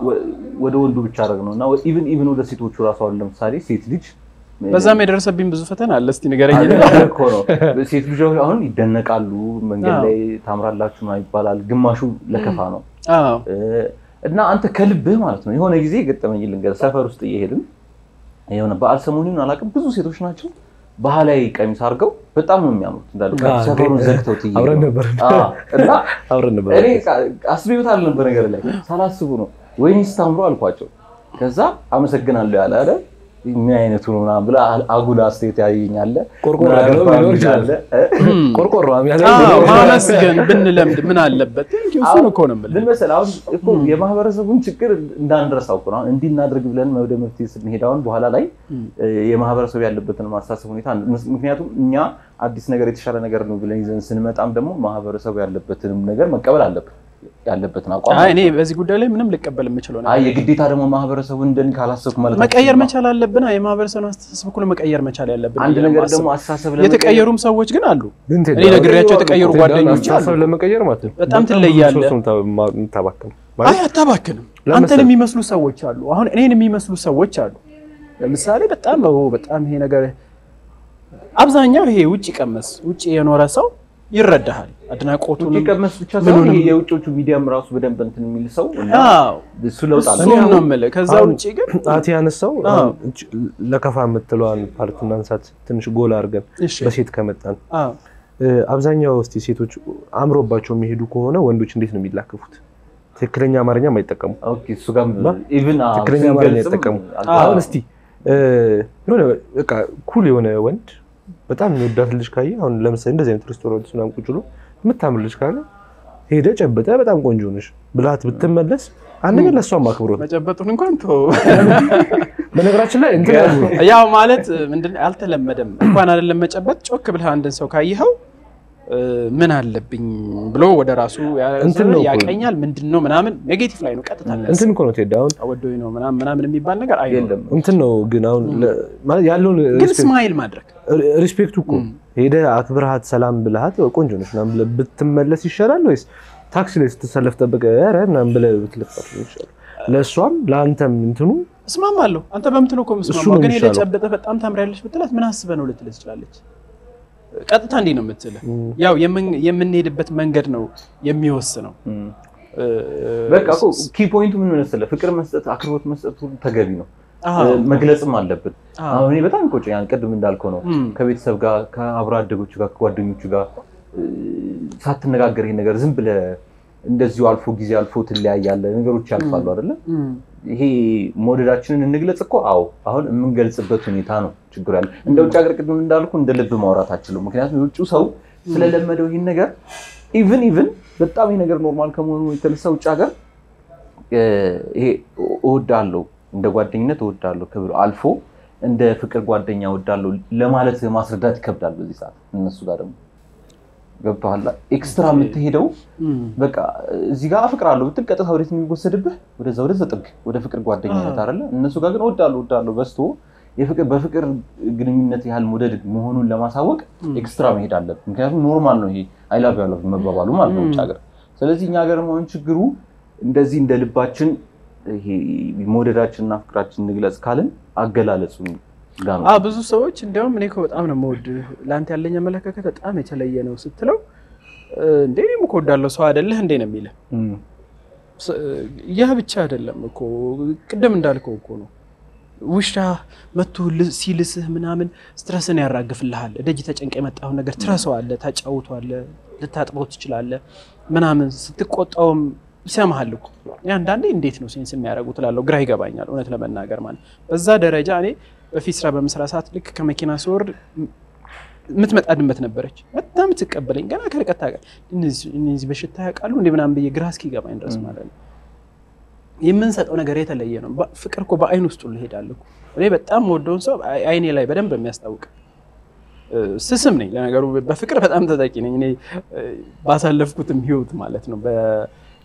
Speaker 3: ወደ ወንዱ ብቻ አደረግ ነው እና ኢቭን ኢቭን ወደ ሴቶቹ ራሱ አሁን ለምሳሌ ሴት ልጅ
Speaker 1: በዛም የደረሰብኝ ብዙ ፈተና አለ። እስቲ ንገረኝ።
Speaker 3: አለ እኮ ነው። ሴት ልጆች አሁን ይደነቃሉ፣ መንገድ
Speaker 1: አዎ።
Speaker 3: ላይ ታምራላችሁ ምናምን ይባላል። ግማሹ ለከፋ ነው
Speaker 1: አዎ
Speaker 3: እ፣ እና አንተ ከልብህ ማለት ነው። የሆነ ጊዜ ገጠመኝ ልንገርህ። ሰፈር ውስጥ እየሄድን የሆነ በዓል ሰሞኑን አላውቅም፣ ብዙ ሴቶች ናቸው ባህላዊ ቀሚስ አድርገው በጣም ነው የሚያምሩት። እንዳለ
Speaker 2: አዎ፣
Speaker 3: ሰፈሩን
Speaker 2: ግን-
Speaker 3: ዘግተው ትይዩ
Speaker 2: አብረን ነበር
Speaker 3: እና
Speaker 2: አብረን ነበር
Speaker 3: እኔ አስቤውት አልነበር ነገር ላይ ሳላስቡ ነው ወይኔ ስታምሩ አልኳቸው። ከዛ አመሰግናለሁ ያለ አለ ምን አይነቱ ነው ምናምን ብለህ አጉል አስተያየት ያየኛለ
Speaker 2: ቆርቆሮ ያለው ሊኖር ይችላል። ቆርቆሮ ያለው
Speaker 1: አዎ፣ ማመስገን ብንለምድ ምን አለበት? ቴንኪው እሱን እኮ ነው የምልህ።
Speaker 3: ምን መሰለህ አሁን እኮ የማህበረሰቡን ችግር እንዳንረሳው እኮ ነው። አሁን እንዲህ እናድርግ ብለን ወደ መፍትሄ ስንሄድ አሁን በኋላ ላይ የማህበረሰቡ ያለበትን ማሳሰብ ሁኔታ ምክንያቱም እኛ አዲስ ነገር የተሻለ ነገር ነው ብለን ይዘን ስንመጣም ደግሞ ማህበረሰቡ ያለበትንም ነገር መቀበል አለብን ያለበትን አቋም
Speaker 1: አይ እኔ በዚህ ጉዳይ ላይ ምንም ልቀበል የምችለው ነገር
Speaker 3: አይ የግዴታ ደግሞ ማህበረሰቡ እንደን ካላሰብኩ ማለት
Speaker 1: መቀየር መቻል አለብን። አይ የማህበረሰቡን አስተሳሰብ እኮ ነው መቀየር መቻል ያለብን።
Speaker 3: አንድ
Speaker 1: ብዬ ነው
Speaker 3: ነገር
Speaker 1: የማስበው።
Speaker 3: ደግሞ አስተሳሰብ
Speaker 1: የተቀየሩም ሰዎች ግን አሉ።
Speaker 2: ግን
Speaker 1: እኔ ነግሬያቸው የተቀየሩ ጓደኞች
Speaker 2: አስተሳሰብ
Speaker 1: አሉ።
Speaker 2: ለመቀየር ማለት ነው
Speaker 1: በጣም
Speaker 2: ብዙ
Speaker 1: ትለያለህ።
Speaker 2: ሰው የምታ- የምታባክነው
Speaker 1: አይ
Speaker 2: ማለት
Speaker 1: አታባክንም።
Speaker 2: ለምሳሌ-
Speaker 1: አንተን የሚመስሉ ሰዎች አሉ። አሁን እኔን የሚመስሉ ሰዎች አሉ። ለምሳሌ በጣም ኦ በጣም ይሄ ነገር አብዛኛው ይሄ ውጭ ቀመስ ውጭ የኖረ ሰው ይረዳሃል። አድናቆቱን
Speaker 3: ውጭ ቀመስ ብቻ ሳይሆን
Speaker 1: ምኑንም-
Speaker 3: ይሄ የውጮቹ ሚዲያም ራሱ በደንብ እንትን የሚል ሰው እና
Speaker 1: አዎ
Speaker 3: እሱ ለውጥ አለ።
Speaker 1: እሱን ነው የምልህ። ከዛ
Speaker 2: አሁን
Speaker 1: ውጭ ግን
Speaker 2: አቲ ያነሳው
Speaker 1: አዎ።
Speaker 2: አሁን እች- ለከፋ የምትለዋን ፓርት እናንሳት ትንሽ ጎል አድርገን
Speaker 1: እሺ
Speaker 2: በሴት ከመጣን
Speaker 1: አዎ
Speaker 2: እ፣ አብዛኛው እስቲ ሴቶች አምሮባቸው የሚሄዱ ከሆነ ወንዶች እንዴት ነው የሚላከፉት? ትክክለኛ አማርኛም አይጠቀሙ።
Speaker 3: ኦኬ እሱ ጋር ኢቭን
Speaker 2: ትክክለኛ አማርኛ አይጠቀሙ። አሁን እስቲ እ፣ የሆነ በቃ ኩል የሆነ ወንድ በጣም የሚወዳት ልጅ ካየ አሁን ለምሳሌ እንደዚህ አይነት ሬስቶራንት ምናምን ቁጭ ብሎ የምታምር ልጅ ካለ ሄደ ጨብጠ በጣም ቆንጆ ነሽ ብላት ብትመለስ አንድ ነገር ለእሷም አክብሮት ነው።
Speaker 1: መጨበጡን እንኳን ተወው።
Speaker 2: በነገራችን ላይ እንትን ያሉ ነው
Speaker 1: ያው ማለት ምንድን አልተለመደም እንኳን አይደለም መጨበጥ ጮክ ብለህ አንድን ሰው ካየኸው እ፣ ምን አለብኝ ብሎ ወደ ራሱ ያ-
Speaker 2: እንትን ነው እኮ።
Speaker 1: ያቀኛል ምንድን ነው ምናምን ኔጌቲቭ ላይ ነው ቀጥታ የሚያስበው።
Speaker 2: እንትን እኮ ነው ቴዲ አሁን
Speaker 1: አወዶኝ ነው ምናምን ምናምን የሚባል ነገር አይኖርም።
Speaker 3: የለም
Speaker 2: እንትን ነው ግን አሁን ለ- ማለት ያለውን
Speaker 1: ግን
Speaker 2: ሪስፔክት-
Speaker 1: ስማይል ማድረግ
Speaker 2: ሪስፔክቱ እኮ ሄደህ አክብርሃት ሰላም ብልሃት ቆንጆ ነች ምናምን ብለህ ብትመለስ ይሻላል ወይስ ታክሲ ላይ ስትሰለፍ ጠብቀህ ኧረ ምናምን ብለህ ብትለፋት ይሻላል? ለእሷም ለአንተም እንትኑ
Speaker 1: እስማማለሁ። አንተ በምትለው እኮ
Speaker 2: እሱ
Speaker 1: ምስማማ
Speaker 2: ነው
Speaker 1: ግን ሄደህ
Speaker 2: የሚሻለው።
Speaker 1: ጨብጠህ በጣም ታምሪያለሽ ብትላት ምን አስበህ ነው ልትልህ ትችላለች። ቀጥታ እንዲህ ነው የምትልህ። ያው የምን- የምንሄድበት መንገድ ነው የሚወስነው።
Speaker 3: እም።
Speaker 1: እ፣
Speaker 3: በቃ እኮ ኪ ፖይንቱ ምን መሰለህ ፍቅር መስጠት አክብሮት መስጠት ሁሉ ተገቢ ነው
Speaker 1: አዎ፣
Speaker 3: እ፣ መግለጽም አለብን
Speaker 1: አዎ።
Speaker 3: አሁን እኔ በጣም ይቆጨኛል ቅድም እንዳልከው ነው
Speaker 1: እም፣
Speaker 3: ከቤተሰብ ጋር ከአብሮ አደጎቹ ጋር ከጓደኞቹ ጋር እ፣ ሳትነጋገር ይሄ ነገር ዝም ብለህ እንደዚሁ አልፎ ጊዜ አልፎ ትለያያለህ ነገሮች ያልፋሉ አይደለ
Speaker 1: እም፣
Speaker 3: ይሄ መውደዳችንን እንግለጽ እኮ አዎ አሁን የምንገልጽበት ሁኔታ ነው ችግር ያለ እንደ ውጭ ሀገር ቅድም እንዳልኩ እንደ ልብ ማውራት አችልም ምክንያቱም የውጭ ሰው ስለለመደው ይህን ነገር ኢቭን ኢቭን በጣም ይህ ነገር ኖርማል ከመሆኑ የተነሳ ውጭ ሀገር እ፣ ይሄ እወዳለሁ እንደ ጓደኝነት እወዳለሁ ክብር አልፎ እንደ ፍቅር ጓደኛ እወዳለሁ ለማለት ማስረዳት ይከብዳል በዚህ ሰዓት እነሱ ጋር ደግሞ ገብቶሃል ኤክስትራ የምትሄደው
Speaker 1: እም።
Speaker 3: በቃ እዚህ ጋር አፍቅራለሁ ብትል ቀጥታ ወዴት ነው የሚወሰድብህ? ወደዛ ወደዛ ጥግ ወደ ፍቅር ጓደኝነት
Speaker 1: አዎ።
Speaker 3: አይደለ? እነሱ ጋር ግን እወዳለሁ እወዳለሁ በዝቶ የፍቅር በፍቅር ግንኙነት ያህል መውደድ መሆኑን ለማሳወቅ
Speaker 1: እም።
Speaker 3: ኤክስትራ መሄድ አለብን። ምክንያቱም ኖርማል ነው ይሄ አይ ላቭ ዩ አይ ላቭ ዩ መባባሉ ማለት ነው
Speaker 1: እም።
Speaker 3: ውጭ ሀገር። ስለዚህ እኛ ሀገር መሆን ችግሩ እንደዚህ እንደ ልባችን ይሄ መውደዳችንና ፍቅራችን እንግለጽ ካልን አገላለጹ ጋር ነው።
Speaker 1: አ ብዙ ሰዎች እንዲያውም እኔ እኮ በጣም ነው የምወድህ ለአንተ ያለኝ አመለካከት በጣም የተለየ ነው ስትለው እ፣ እንዴ እኔም እኮ እወዳለሁ ሰው አይደለህ እንዴ ነው የሚልህ።
Speaker 3: እም።
Speaker 1: ስ- ያ ብቻ አይደለም እኮ ቅድም እንዳልከው እኮ ነው ውሻ መቶ ል- ሲልስህ ምናምን ስትረስን ያራግፍልሃል። ደጅ ተጨንቀ የመጣውን ነገር ትረሳዋለህ፣ ታጫውተዋለህ፣ ልታጥበው ትችላለህ ምናምን ስትቆጣውም ይሰማሃል እኮ እኔ አንዳንዴ እንዴት ነው ሴንስ የሚያደርጉ ትላለሁ። ግራ ይገባኛል እውነት ለመናገር ማለት በዛ ደረጃ እኔ በፊት ስራ በምስራ ሰዓት ልክ ከመኪና ስወርድ የምትመጣ ድመት ነበረች። በጣም ትቀበለኝ ገና ከርቀት ታውቃለህ። እነዚህ እነዚህ በሽታ ያውቃሉ እንደ ምናምን ብዬ ግራ እስኪገባኝ ድረስ ማለት ነው። የምንሰጠው ነገር የተለየ ነው። በ- ፍቅር እኮ በአይን ውስጥ ሁሉ እሄዳለሁ እኮ። እኔ በጣም ወደውን ሰው አይ- አይኔ ላይ በደንብ የሚያስታውቅ እ፣ ስስም ነኝ ለነገሩ። በፍቅር በጣም ተጠቂ ነኝ እኔ እ፣ ባሳለፍኩትም ህይወት ማለት ነው። በ-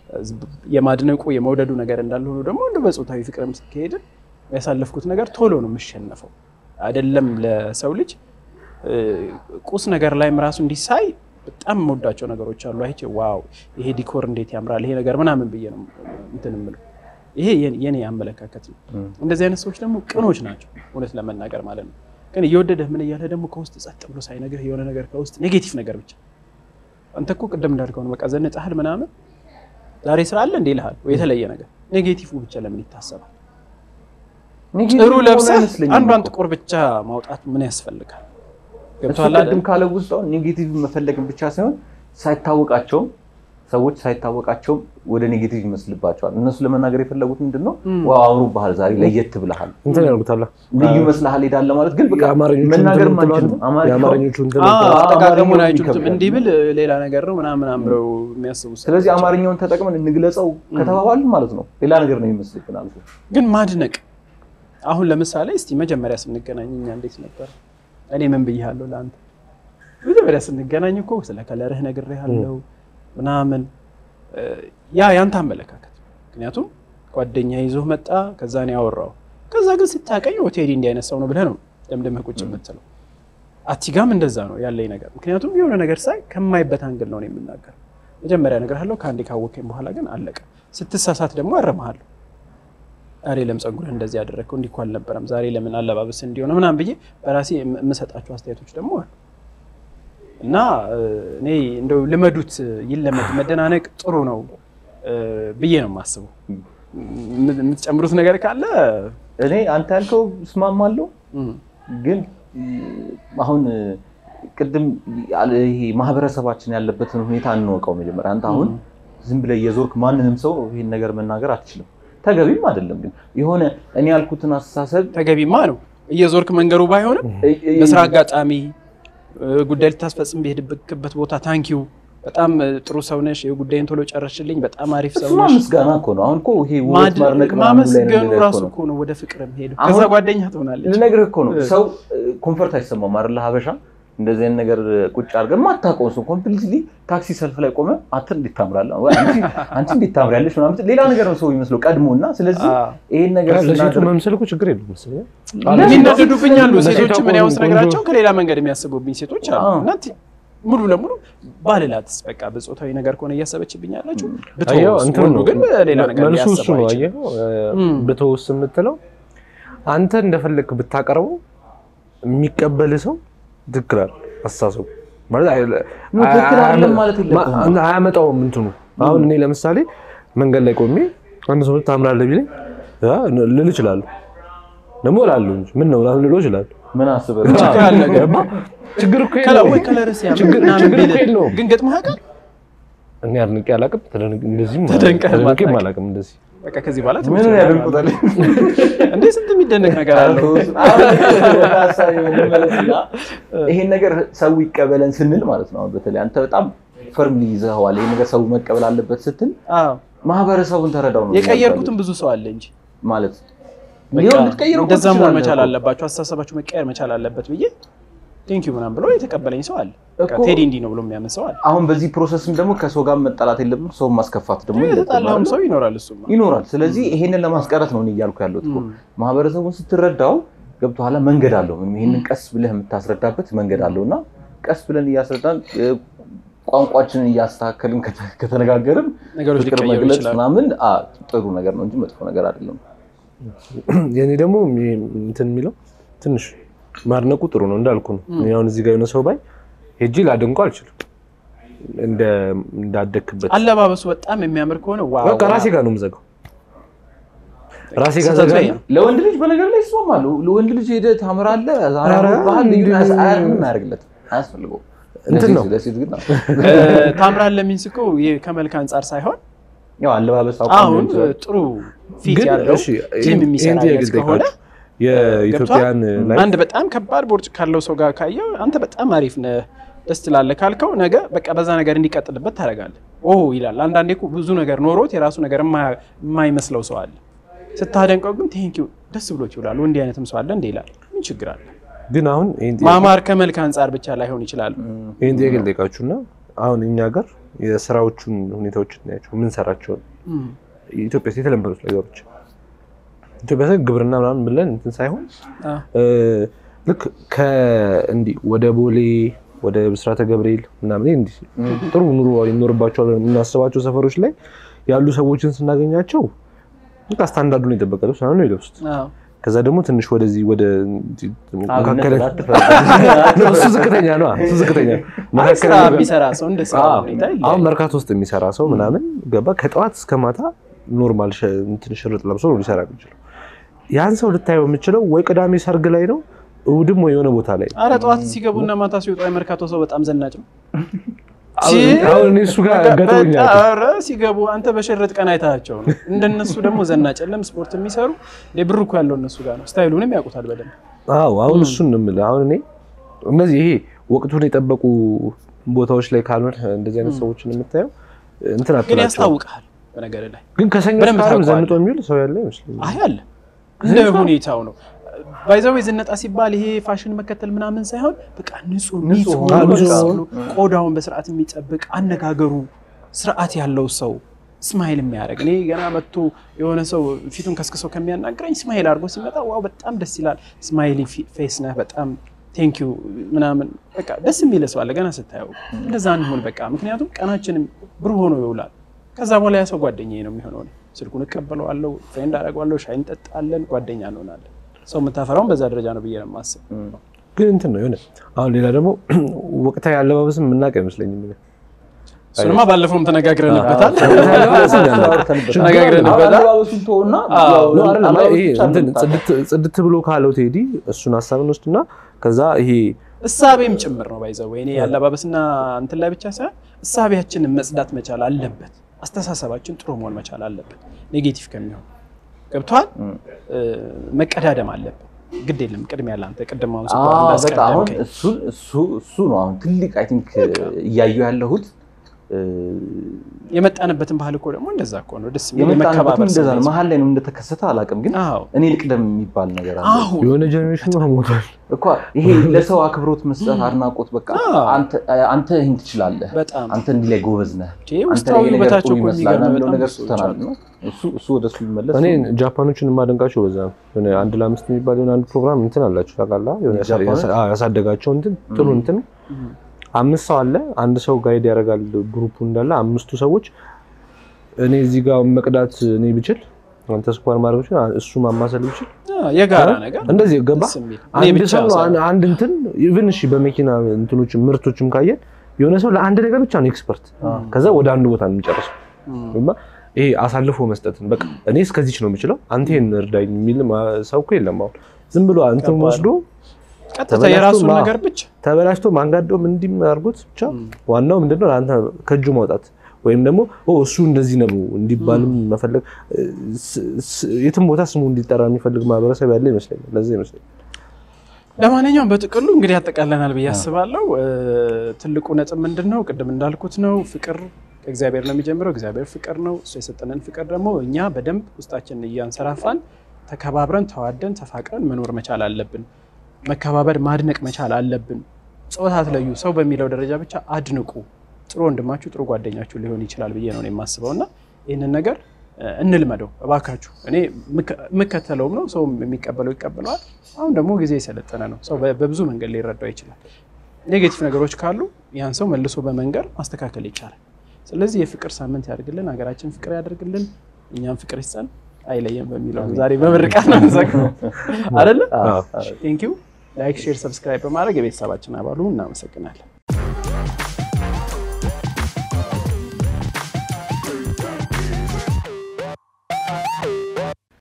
Speaker 1: የማድነቁ የመውደዱ ነገር እንዳለ ሆኖ ደግሞ እንደ በጾታዊ ፍቅርም ከሄድን ያሳለፍኩት ነገር ቶሎ ነው የምሸነፈው። አይደለም ለሰው ልጅ እ፣ ቁስ ነገር ላይም ራሱ እንዲሳይ በጣም የምወዳቸው ነገሮች አሉ። አይቼ ዋው ይሄ ዲኮር እንዴት ያምራል ይሄ ነገር ምናምን ብዬ ነው እንትን የምለው። ይሄ የኔ- የኔ አመለካከት ነው።
Speaker 3: እም።
Speaker 1: እንደዚህ አይነት ሰዎች ደግሞ ቅኖች ናቸው እውነት ለመናገር ማለት ነው። ግን እየወደደህ ምን እያለ ደግሞ ከውስጥ ጸጥ ብሎ ሳይነግርህ የሆነ ነገር ከውስጥ ኔጌቲቭ ነገር ብቻ አንተ እኮ ቅድም እንዳልከው ነው። በቃ ዘንጠሃል ምናምን ዛሬ ስራ አለ እንዴ ይልሃል ወይ የተለየ ነገር ኔጌቲቭ ብቻ ለምን ይታሰባል?
Speaker 3: ኔጌቲቭ
Speaker 1: ጥሩ
Speaker 3: መሆን
Speaker 1: ለብሰህ
Speaker 3: አይመስለኝም
Speaker 1: አንዷን
Speaker 3: እኮ።
Speaker 1: ጥቁር ብቻ ማውጣት ምን ያስፈልጋል?
Speaker 3: እሱ
Speaker 1: ገብቶሃል
Speaker 3: ቅድም
Speaker 1: አይደል?
Speaker 3: ካለ ውስጥ አሁን ኔጌቲቭ መፈለግን ብቻ ሳይሆን ሳይታወቃቸውም ሰዎች ሳይታወቃቸውም ወደ ኔጌቲቭ ይመስልባቸዋል። እነሱ ለመናገር የፈለጉት ምንድን ነው? ዋው አምሮብሃል፣ ዛሬ ለየት ብለሃል፣
Speaker 2: እንትን ያልኩታላ
Speaker 3: ልዩ መስልሃል ሄዳለህ ማለት ግን በቃ
Speaker 2: የአማርኞቹ
Speaker 3: መናገር
Speaker 2: እንትን
Speaker 3: አንችልም።
Speaker 2: የምትለው
Speaker 3: አማርኛው-
Speaker 2: የአማርኞቹ እንትን
Speaker 1: አዎ፣
Speaker 2: የምትለው
Speaker 1: አጠቃቀሙን
Speaker 3: አማርኛው
Speaker 1: አይችሉትም።
Speaker 3: ይከብዳል።
Speaker 1: እንዲህ ብል ሌላ ነገር ነው ምናምን ምናምን ብለው የሚያስቡ ሰዎች
Speaker 3: ስለዚህ አማርኛውን ተጠቅመን እንግለጸው ከተባባልን ማለት ነው ሌላ ነገር ነው የሚመስልብን አልፎ
Speaker 1: ግን ማድነቅ አሁን ለምሳሌ እስቲ መጀመሪያ ስንገናኝ እኛ እንዴት ነበር? እኔ ምን ብያለሁ ለአንተ? መጀመሪያ ስንገናኝ እኮ ስለ ከለርህ ነግሬሃለሁ ምናምን እ፣ ያ ያንተ አመለካከት። ምክንያቱም ጓደኛ ይዞህ መጣ፣ ከዛ ነው ያወራው። ከዛ ግን ስታቀኝ ቴዲ እንዲህ አይነት ሰው ነው ብለህ ነው ደምደምህ ቁጭ የምትለው። አቲጋም እንደዛ ነው ያለኝ ነገር። ምክንያቱም የሆነ ነገር ሳይ ከማይበት አንግል ነው የምናገር። መጀመሪያ እነግርሃለሁ፣ ከአንዴ ካወቀኝ በኋላ ግን አለቀ። ስትሳሳት ደግሞ አረመሃለሁ። ዛሬ ለምን ጸጉርህ እንደዚህ ያደረግከው እንዲህ እኮ አልነበረም፣ ዛሬ ለምን አለባበስ እንዲሆነ ምናምን ብዬ በራሴ የም- የምሰጣቸው አስተያየቶች ደግሞ አሉ እና እ፣ እኔ እንደው ልመዱት፣ ይለመድ፣ መደናነቅ ጥሩ ነው እ፣ ብዬ ነው የማስበው። የም- የምትጨምሩት ነገር ካለ
Speaker 3: እኔ አንተ ያልከው እስማማለሁ
Speaker 1: እም፣
Speaker 3: ግን እ፣ አሁን እ፣ ቅድም ያለ- ይሄ ማህበረሰባችን ያለበትን ሁኔታ እንወቀው መጀመሪያ። አንተ አሁን ዝም ብለህ የዞርክ ማንንም ሰው ይሄን ነገር መናገር አትችልም፣ ተገቢም አይደለም። ግን የሆነ እኔ ያልኩትን አስተሳሰብ
Speaker 1: ተገቢማ ነው እየዞርክ መንገሩ ባይሆንም
Speaker 3: እ- እ-
Speaker 1: በስራ አጋጣሚ እ፣ ጉዳይ ልታስፈጽም በሄድክበት ቦታ ታንኪዩ በጣም እ፣ ጥሩ ሰው ነሽ፣ ጉዳይን ቶሎ ጨረስሽልኝ፣ በጣም አሪፍ ሰው
Speaker 3: እሱማ
Speaker 1: ነሽ።
Speaker 3: ምስጋና እኮ ነው። አሁን እኮ ይሄ ውበት
Speaker 1: ማድ-
Speaker 3: ማድነቅ ምናምን ላይ
Speaker 1: ማመስገኑ
Speaker 3: ነገር
Speaker 1: ራሱ
Speaker 3: እኮ ነው።
Speaker 1: እኮ ነው ወደ ፍቅር ሄዱ።
Speaker 3: አሁን-
Speaker 1: ከዛ ጓደኛ ትሆናለች።
Speaker 3: ልነግርህ እኮ ነው
Speaker 1: እ።
Speaker 3: ሰው ኮንፈርት አይሰማም አይደለ? ሀበሻ እንደዚህ አይነት ነገር ቁጭ አድርገን የማታውቀውን ሰው ኮምፕሊትሊ ታክሲ ሰልፍ ላይ ቆመ አንተ እንዴት ታምራለህ፣ ወይ አንቺ አንቺ እንዴት ታምሪያለሽ ምናምን ሌላ ነገር ነው ሰው የሚመስለው ቀድሞ እና ስለዚህ
Speaker 1: አዎ።
Speaker 3: ይሄን ነገር
Speaker 2: ለሴቱ
Speaker 3: ስናደርግ
Speaker 2: መምሰል እኮ ችግር የለም መሰለኝ።
Speaker 1: የሚናደዱብኝ አሉ
Speaker 2: ለሴቷ
Speaker 1: ሴቶች ምን
Speaker 2: ቆንጆ-
Speaker 1: ያውስ ነገራቸው ከሌላ መንገድ የሚያስቡብኝ ሴቶች አሉ
Speaker 3: አዎ።
Speaker 1: እና ቲ- ሙሉ ለሙሉ ባልላትስ በቃ በጾታዊ ነገር ከሆነ እያሰበችብኝ ያላችሁ
Speaker 2: አየኸው፣
Speaker 1: ብትወውስ
Speaker 2: እንትን
Speaker 1: ወንዱ
Speaker 2: ነው።
Speaker 1: ግን በሌላ ነገር
Speaker 2: መልሱ እሱ
Speaker 1: ሊያስበው
Speaker 2: ነው።
Speaker 1: አይችልም።
Speaker 2: አየኸው፣ እ፣
Speaker 1: እም።
Speaker 2: ብተውስ የምትለው አንተ እንደፈለግክ ብታቀርበው የሚቀበል ሰው ትክክል አይደል አስተሳሰቡ ማለት አይ-
Speaker 3: ኖ፣ ትክክል አይደለም ማለት የለብህም።
Speaker 2: ማ- አያመጣውም እንትኑ አሁን እኔ ለምሳሌ መንገድ ላይ ቆሜ አንድ ሰው ታምራለህ ቢለኝ አ፣ ልል እችላለሁ ደግሞ እላለሁ እንጂ ምን ነው ምናምን ልለው እችላለሁ
Speaker 3: ምን አስበህ
Speaker 1: ችግር አለ ግን
Speaker 2: ገባ? ችግር እኮ
Speaker 1: ከላ
Speaker 2: የለውም።
Speaker 1: ወይ ከለር ሲያምር
Speaker 2: ችግር-
Speaker 1: ምናምን
Speaker 2: ችግር እኮ
Speaker 1: ቢልህ
Speaker 2: የለውም።
Speaker 1: ግን ገጥሞህ ያውቃል?
Speaker 2: እኔ አድንቄ አላውቅም ተደንቅ- እንደዚህም
Speaker 1: ተደንቀህ
Speaker 2: ተደንቄም
Speaker 1: ማታውቅ።
Speaker 2: አላውቅም እንደዚህ
Speaker 1: በቃ ከዚህ በኋላ
Speaker 3: ምን
Speaker 1: ትምህርት
Speaker 3: ያደንቁታል?
Speaker 1: እንዴ ስንት የሚደነቅ ነገር አለው።
Speaker 3: ይሄን ነገር ሰው ይቀበለን ስንል ማለት ነው። አሁን በተለይ አንተ በጣም ፈርም ይዘኸዋል። ይሄን ነገር ሰው መቀበል አለበት ስትል
Speaker 1: አዎ
Speaker 3: ማህበረሰቡን ተረዳው ነው
Speaker 1: የቀየርኩትም ብዙ ሰው አለ እንጂ
Speaker 3: ማለት
Speaker 1: በቃ
Speaker 3: ሊሆን ልትቀይረው እኮ
Speaker 1: እንደዛ መሆን
Speaker 3: ትችላለህ
Speaker 1: መቻል
Speaker 3: እኮ።
Speaker 1: አለባቸው፣ አስተሳሰባችሁ መቀየር መቻል አለበት ብዬ ቴንኪዩ ምናምን ብሎ የተቀበለኝ ሰው አለ። በቃ
Speaker 3: እኮ-
Speaker 1: ቴዲ እንዲህ ነው ብሎ የሚያምን ሰው አለ።
Speaker 3: አሁን በዚህ ፕሮሰስም ደግሞ ከሰው ጋር መጣላት የለብን፣ ሰው ማስከፋት ደግሞ የለብንም
Speaker 1: የተጣላውም
Speaker 3: አይደል?
Speaker 1: ሰው ይኖራል። እሱማ
Speaker 3: ይኖራል። ስለዚህ ይሄንን ለማስቀረት ነው እኔ እያልኩ ያለሁት እኮ።
Speaker 1: ም።
Speaker 3: ማህበረሰቡን ስትረዳው ገብቶሃል። መንገድ አለው። ይሄንን ቀስ ብለህ የምታስረዳበት መንገድ አለው እና ቀስ ብለን እያስረዳን እ፣ ቋንቋችንን እያስተካከልን ከተ- ከተነጋገርን
Speaker 1: ነገሮች
Speaker 3: ፍቅር
Speaker 1: ሊቀየሩ
Speaker 3: መግለጽ
Speaker 1: ይችላሉ።
Speaker 3: ምናምን አ፣ ጥሩ ነገር ነው እንጂ መጥፎ ነገር አይደለም።
Speaker 2: የኔ ደግሞ የሚ- እንትን የሚለው ትንሽ ማድነቁ ጥሩ ነው እንዳልኩ ነው። እኔ አሁን እዚህ ጋር የሆነ ሰው ባይ ሄጂ ላደንቆ አልችልም እንደ እንዳደክበት
Speaker 1: አለባበሱ በጣም የሚያምር ከሆነ ዋው
Speaker 2: በቃ ራሴ ጋር ነው የምዘጋው። ራሴ ጋር
Speaker 1: ስህተቱ
Speaker 2: ዘጋ
Speaker 1: ይሄ ነው።
Speaker 3: ለወንድ ልጅ በነገር ላይ ይስማማሉ። ለወንድ ልጅ ሄደህ ታምራለህ፣ ዛሬ
Speaker 2: ኧረ
Speaker 3: ባህል ልዩ
Speaker 2: እንዲሁ-
Speaker 3: ምንም አያደርግለትም፣ አያስፈልገውም።
Speaker 2: እንትን ነው።
Speaker 3: ለሴት- ለሴት ግን አዎ።
Speaker 1: እ፣ ታምራለህ የሚንስ እኮ ይሄ ከመልክ አንጻር ሳይሆን
Speaker 3: ያው አለባበስ አቋም
Speaker 1: አሁን
Speaker 3: ሊሆን ይችላል።
Speaker 1: ጥሩ ፊት
Speaker 2: ግን
Speaker 1: ያለው
Speaker 2: እሺ
Speaker 1: ጂም
Speaker 2: ይሄን-
Speaker 1: የሚሰራ
Speaker 2: ይሄን ጥያቄ
Speaker 1: አይነት ከሆነ
Speaker 2: ልጠይቃችሁ። የኢትዮጵያን ላይ
Speaker 1: አንድ በጣም ከባድ ቦርጭ ካለው ሰው ጋር ካየው አንተ በጣም አሪፍ ነህ ደስ ትላለህ ካልከው ነገ በቃ በዛ ነገር እንዲቀጥልበት ታደርጋለህ። ኦ ይላል። አንዳንዴ እኮ ብዙ ነገር ኖሮት የራሱ ነገር የማያ- የማይመስለው ሰው አለ። ስታደንቀው ግን ቴንኪው ደስ ብሎት ይውላል። እንዲህ አይነትም ሰው አለ እንደ ይላል። ምን ችግር አለ?
Speaker 2: ግን አሁን ይሄን ጥያቄ-
Speaker 1: ማማር ከመልክ አንጻር ብቻ ላይሆን ይችላል።
Speaker 2: ይሄን ጥያቄ ልጠይቃችሁና አሁን እኛ ጋር የስራዎቹን ሁኔታዎች እናያቸው የምንሰራቸውን
Speaker 1: እም፣
Speaker 2: ኢትዮጵያ ውስጥ የተለመዱት ነገሮች ኢትዮጵያ ውስጥ ግብርና ምናምን ብለን እንትን ሳይሆን
Speaker 1: አ፣
Speaker 2: እ፣ ልክ ከእንዲህ ወደ ቦሌ ወደ ብስራተ ገብርኤል ምናምን እንዲህ ጥሩ ኑሮ ይኖርባቸዋል የምናስባቸው ሰፈሮች ላይ ያሉ ሰዎችን ስናገኛቸው በቃ ስታንዳርዱን የጠበቀ ልብስ ምናምን ነው የለብሱት።
Speaker 1: አዎ።
Speaker 2: ከዛ ደግሞ ትንሽ ወደዚህ ወደ መካከለ
Speaker 3: አብነት
Speaker 2: እሱ ዝቅተኛ ነው። እሱ ዝቅተኛ ነው።
Speaker 1: አይ ስራ
Speaker 2: መካከለኛ-
Speaker 1: የሚሰራ ሰው እንደ ስራ
Speaker 2: አዎ።
Speaker 1: ሁኔታ
Speaker 2: አሁን
Speaker 1: ይለያያል።
Speaker 2: መርካቶ ውስጥ የሚሰራ ሰው ምናምን ገባ ከጠዋት እስከ ማታ ኖርማል ሸ- እንትን ሽርጥ ለብሶ ነው ሊሰራ የሚችለው። ያን ሰው ልታየው የምችለው ወይ ቅዳሜ ሰርግ ላይ ነው እሑድም ወይ የሆነ ቦታ ላይ ነው።
Speaker 1: አረ ጠዋት ሲገቡና ማታ ሲወጡ የመርካቶ ሰው በጣም ዘናጭ ነው።
Speaker 2: አሁን እኔ እሱ ጋር ገጥሞኛል።
Speaker 1: በጣም ኧረ ሲገቡ አንተ በሸረጥ ቀን አይታቸው ነው። እንደነሱ ደግሞ ዘናጭ የለም ስፖርት የሚሰሩ እንደ ብር እኮ ያለው እነሱ ጋር ነው። ስታይሉንም ያውቁታል በደንብ።
Speaker 2: አዎ አሁን እሱን ነው የምልህ። አሁን እኔ እነዚህ ይሄ ወቅቱን የጠበቁ ቦታዎች ላይ ካልሆነ እንደዚህ አይነት ሰዎችን የምታየው እንትን
Speaker 1: ግን
Speaker 2: አትላቸው።
Speaker 1: ያስታውቃል በነገር ላይ
Speaker 2: ግን ከሰኞ
Speaker 1: በደንብ
Speaker 2: እስከ ዓርብ
Speaker 1: ታውቀዋለህ።
Speaker 2: ዘንጦ የሚውል ሰው ያለ አይመስለኝም።
Speaker 1: አይ አለ እንደ ሁኔታው ነው። ባይዛው ዝነጣ ሲባል ይሄ ፋሽን መከተል ምናምን ሳይሆን በቃ ንጹህ ንጹህ
Speaker 3: ሆኖ
Speaker 1: ሆኖ
Speaker 2: በቃ
Speaker 1: ብሎ ቆዳውን በስርዓት የሚጠብቅ አነጋገሩ ስርዓት ያለው ሰው ስማይል የሚያደርግ እኔ ገና መጥቶ የሆነ ሰው ፊቱን ከስክሰው ከሚያናግረኝ ስማይል አድርጎ ሲመጣ ዋው በጣም ደስ ይላል፣ ስማይሊ ፌስ ነህ፣ በጣም ቴንክ ዩ ምናምን በቃ ደስ የሚል ሰው አለ ገና ስታየው። እንደዛ እንሆን በቃ ምክንያቱም ቀናችንም ብሩህ ሆኖ ይውላል። ከዛ በኋላ ያ ሰው ጓደኛዬ ነው የሚሆነው። እኔ ስልኩን እቀበለዋለሁ፣ ፍሬንድ አደርገዋለሁ፣ ሻይ እንጠጣለን፣ ጓደኛ እንሆናለን። ሰው የምታፈራውን በዛ ደረጃ ነው ብዬ ነው የማስብ።
Speaker 2: ግን እንትን ነው የሆነ አሁን ሌላ ደግሞ ወቅታዊ አለባበስም የምናውቅ አይመስለኝም። እኔ
Speaker 1: እሱንማ ባለፈውም ተነጋግረንበታል።
Speaker 3: ተነጋግረንበታል።
Speaker 1: ተነጋግረንበታል።
Speaker 3: አለባበሱን ተውና
Speaker 1: አዎ፣
Speaker 3: ያው
Speaker 2: ነው አይደለም?
Speaker 3: አለባበሱ
Speaker 2: ይሄ
Speaker 3: ብቻ
Speaker 2: እንትን
Speaker 3: ነው
Speaker 2: ጽድት ጽድት ብሎ ካለው ቴዲ እሱን ሀሳብን ወስድና ከዛ ይሄ
Speaker 1: እሳቤም ጭምር ነው ባይዘው ወይኔ ያለባበስና እንትን ላይ ብቻ ሳይሆን እሳቤያችንን መጽዳት መቻል አለበት። አስተሳሰባችን ጥሩ መሆን መቻል አለበት። ኔጌቲቭ ከሚሆን ገብቷል። መቀዳደም አለብን። ግድ የለም ቅድሚያ ለአንተ ቅድም አሁን ስኳር
Speaker 3: አዎ፣ በቃ አሁን
Speaker 1: እንዳስቀደምከኝ
Speaker 3: እሱን እሱ እሱ ነው አሁን ትልቅ አይ ቲንክ እያየሁ ያለሁት እ፣
Speaker 1: የመጣንበትን ባህል እኮ ደግሞ እንደዛ እኮ ነው። ደስ የሚል
Speaker 3: የመጣንበትም
Speaker 1: የመከባበር
Speaker 3: እንደዛ ነው።
Speaker 1: ስሜት።
Speaker 3: መሀል ላይ ነው እንደተከሰተ አላውቅም፣ ግን
Speaker 1: አዎ
Speaker 3: እኔ ልቅደም የሚባል ነገር አለ
Speaker 1: አሁን
Speaker 2: የሆነ ጀኔሬሽን ሞቷል።
Speaker 3: እኮ ይሄ ለሰው አክብሮት መስጠት፣ አድናቆት በቃ
Speaker 1: አዎ።
Speaker 3: አንተ አንተ ይህን ትችላለህ፣
Speaker 1: በጣም
Speaker 3: አንተ እንዲህ ላይ ጎበዝ ነህ፣
Speaker 1: ይሄ
Speaker 3: አንተ
Speaker 1: ውስጣዊ
Speaker 3: ላይ ይሄ ነገር
Speaker 1: ውበታቸው
Speaker 3: ጥሩ
Speaker 1: እኮ
Speaker 3: ይመስላል
Speaker 1: የሚገርም
Speaker 3: የሚለው
Speaker 1: በጣም
Speaker 3: ነገር
Speaker 1: ብዙ ሰዎች
Speaker 3: ትተናል
Speaker 1: አሉ።
Speaker 3: ነው እሱ እሱ ወደ እሱ ይመለስ
Speaker 2: እኔ ጃፓኖችን የማደንቃቸው በዛ ነው። የሆነ አንድ ለአምስት የሚባል የሆነ አንድ ፕሮግራም እንትን አላቸው ታውቃለህ? የሆነ ያሳ-
Speaker 3: ጃፓኖች?
Speaker 2: ያሳ- አዎ፣ ያሳደጋቸው እንትን ጥሩ እንትን አምስት ሰው አለ። አንድ ሰው ጋይድ ያደርጋል ግሩፑ እንዳለ አምስቱ ሰዎች እኔ እዚህ ጋር መቅዳት እኔ ብችል አንተ ስኳር ማድረግ ብችል እሱ ማማሰል ብችል
Speaker 1: አዎ፣ የጋራ ነገር
Speaker 2: እንደዚህ ገባ
Speaker 1: ደስ የሚል እኔ
Speaker 2: አንድ
Speaker 1: ብቻ
Speaker 2: ሰው ነው
Speaker 1: ሳይሆን
Speaker 2: አን- አንድ እንትን ኢቭን እሺ በመኪና እንትኖች ምርቶችም ካየን የሆነ ሰው ለአንድ ነገር ብቻ ነው ኤክስፐርት ከዛ ወደ አንድ ቦታ ነው የሚጨርሰው እና ይሄ አሳልፎ መስጠትን በቃ እኔ እስከዚች ነው የምችለው አንተ ይሄን እርዳኝ የሚል ማ- ሰው እኮ የለም አሁን ዝም ብሎ እንትን
Speaker 1: ከባድ
Speaker 2: ወስዶ
Speaker 1: ቀጥታ
Speaker 2: ተበላሽቶ
Speaker 1: የራሱን
Speaker 2: ማ-
Speaker 1: ነገር ብቻ
Speaker 2: ተበላሽቶ ማንጋዶም እንዲህ አድርጎት ብቻ ዋናው ምንድነው ለአንተ ከእጁ ማውጣት ወይም ደግሞ ኦ እሱ እንደዚህ ነው እንዲባልም መፈለግ ስ- ስ- የትም ቦታ ስሙ እንዲጠራ የሚፈልግ ማህበረሰብ ያለ ይመስለኛል ለዛ ይመስለኛል
Speaker 1: ለማንኛውም በጥቅሉ እንግዲህ ያጠቃለናል ብዬ አስባለሁ። እ፣ ትልቁ ነጥብ ምንድን ነው? ቅድም እንዳልኩት ነው። ፍቅር ከእግዚአብሔር ነው የሚጀምረው። እግዚአብሔር ፍቅር ነው። እሱ የሰጠንን ፍቅር ደግሞ እኛ በደንብ ውስጣችንን እያንሰራፋን ተከባብረን፣ ተዋደን፣ ተፋቅረን መኖር መቻል አለብን። መከባበር ማድነቅ መቻል አለብን። ጾታ አትለዩ። ሰው በሚለው ደረጃ ብቻ አድንቁ። ጥሩ ወንድማችሁ ጥሩ ጓደኛችሁ ሊሆን ይችላል ብዬ ነው እኔ የማስበው እና ይህንን ነገር እ፣ እንልመደው እባካችሁ። እኔ የምከ- የምከተለውም ነው፣ ሰውም የሚቀበለው ይቀበለዋል። አሁን ደግሞ ጊዜ የሰለጠነ ነው። ሰው በ- በብዙ መንገድ ሊረዳው ይችላል። ኔጌቲቭ ነገሮች ካሉ ያን ሰው መልሶ በመንገር ማስተካከል ይቻላል። ስለዚህ የፍቅር ሳምንት ያድርግልን፣ ሀገራችን ፍቅር ያደርግልን፣ እኛም ፍቅር ይስጠን፣ አይለየን በሚለው ዛሬ በምርቃት ነው የምንዘግነው አይደለ?
Speaker 2: አዎ።
Speaker 1: ቴንኪው። ላይክ፣ ሼር፣ ሰብስክራይብ በማድረግ የቤተሰባችን አባሉ እናመሰግናለን።